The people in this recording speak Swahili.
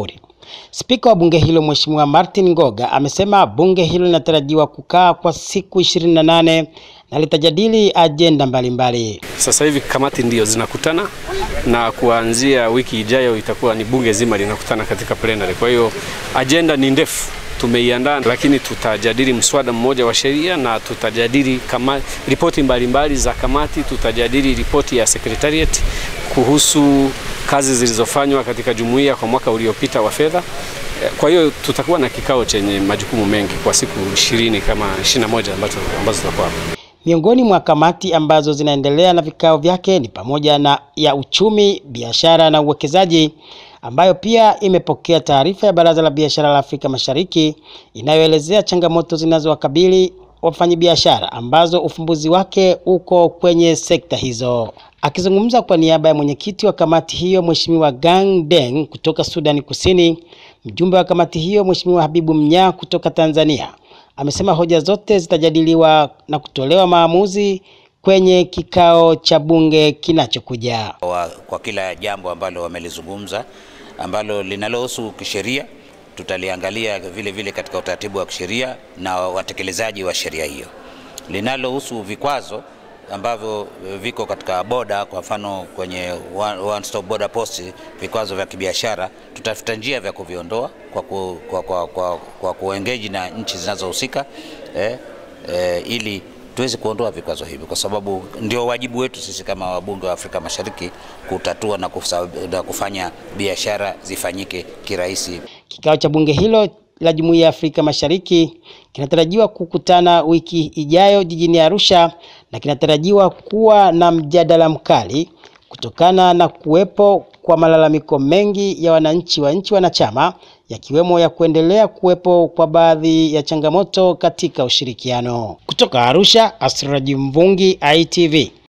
Spika wa bunge hilo Mheshimiwa Martin Ngoga amesema bunge hilo linatarajiwa kukaa kwa siku 28 na litajadili ajenda mbalimbali. Sasa hivi kamati ndio zinakutana na kuanzia wiki ijayo itakuwa ni bunge zima linakutana katika plenary. Kwa hiyo ajenda ni ndefu tumeiandaa, lakini tutajadili mswada mmoja wa sheria na tutajadili kama ripoti mbalimbali za kamati, tutajadili ripoti ya secretariat kuhusu kazi zilizofanywa katika jumuiya kwa mwaka uliopita wa fedha. Kwa hiyo tutakuwa na kikao chenye majukumu mengi kwa siku ishirini kama 21 ambazo ambazo tutakuwa hapa. Miongoni mwa kamati ambazo zinaendelea na vikao vyake ni pamoja na ya uchumi, biashara na uwekezaji ambayo pia imepokea taarifa ya Baraza la Biashara la Afrika Mashariki inayoelezea changamoto zinazowakabili wafanyabiashara ambazo ufumbuzi wake uko kwenye sekta hizo. Akizungumza kwa niaba ya mwenyekiti wa kamati hiyo Mheshimiwa Gang Deng kutoka Sudani Kusini, mjumbe wa kamati hiyo Mheshimiwa Habibu Mnyaa kutoka Tanzania amesema hoja zote zitajadiliwa na kutolewa maamuzi kwenye kikao cha bunge kinachokuja. Wa, kwa kila jambo ambalo wamelizungumza ambalo linalohusu kisheria tutaliangalia vile vile katika utaratibu wa kisheria na watekelezaji wa sheria hiyo. Linalohusu vikwazo ambavyo viko katika boda, kwa mfano kwenye one stop border post, vikwazo vya kibiashara, tutafuta njia vya kuviondoa kwa, ku, kwa, kwa, kwa, kwa kuengage na nchi zinazohusika eh, eh, ili tuweze kuondoa vikwazo hivi, kwa sababu ndio wajibu wetu sisi kama wabunge wa Afrika Mashariki kutatua na, kufa, na kufanya biashara zifanyike kirahisi. Kikao cha bunge hilo la Jumuiya ya Afrika Mashariki kinatarajiwa kukutana wiki ijayo jijini Arusha na kinatarajiwa kuwa na mjadala mkali kutokana na kuwepo kwa malalamiko mengi ya wananchi wa nchi wanachama yakiwemo ya kuendelea kuwepo kwa baadhi ya changamoto katika ushirikiano. Kutoka Arusha, Asraji Mvungi, ITV.